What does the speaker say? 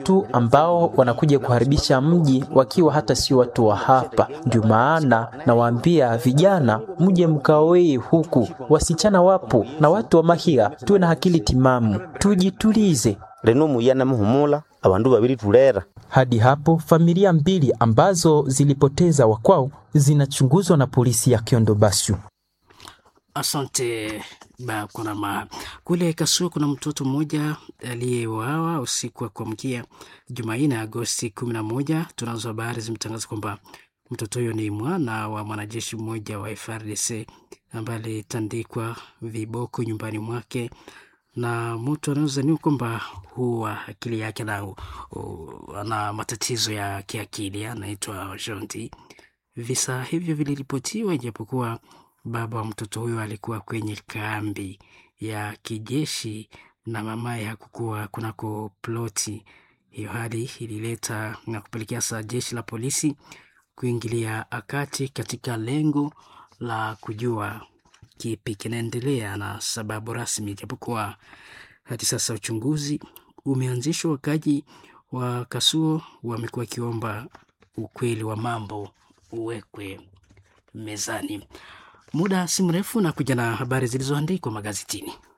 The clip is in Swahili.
watu ambao wanakuja kuharibisha mji wakiwa hata sio watu wa hapa. Ndio maana nawaambia vijana, mje mkaoe huku, wasichana wapo na watu wa mahia, tuwe na akili timamu, tujitulize. leno muyana muhumula abandu babiri tulera Hadi hapo familia mbili ambazo zilipoteza wakwao zinachunguzwa na polisi ya Kiondo Bashu. Asante Bakurama. Kule Kasuo kuna mtoto mmoja aliyeuawa usiku wa kuamkia Jumanne Agosti kumi na moja. Tunazo habari zimetangaza kwamba mtoto huyo ni mwana wa mwanajeshi mmoja wa FARDC ambaye alitandikwa viboko nyumbani mwake na mtu anaozaniwa kwamba huwa akili yake na uh, ana matatizo ya kiakili anaitwa Jonti. Visa hivyo viliripotiwa ijapokuwa baba wa mtoto huyo alikuwa kwenye kambi ya kijeshi na mamaye hakukuwa kunako ploti. Hiyo hali ilileta na kupelekea saa jeshi la polisi kuingilia akati katika lengo la kujua kipi kinaendelea na sababu rasmi, ijapokuwa hadi sasa uchunguzi umeanzishwa. Wakaji wa Kasuo wamekuwa wakiomba ukweli wa mambo uwekwe mezani. Muda si mrefu na kuja na habari zilizoandikwa magazetini.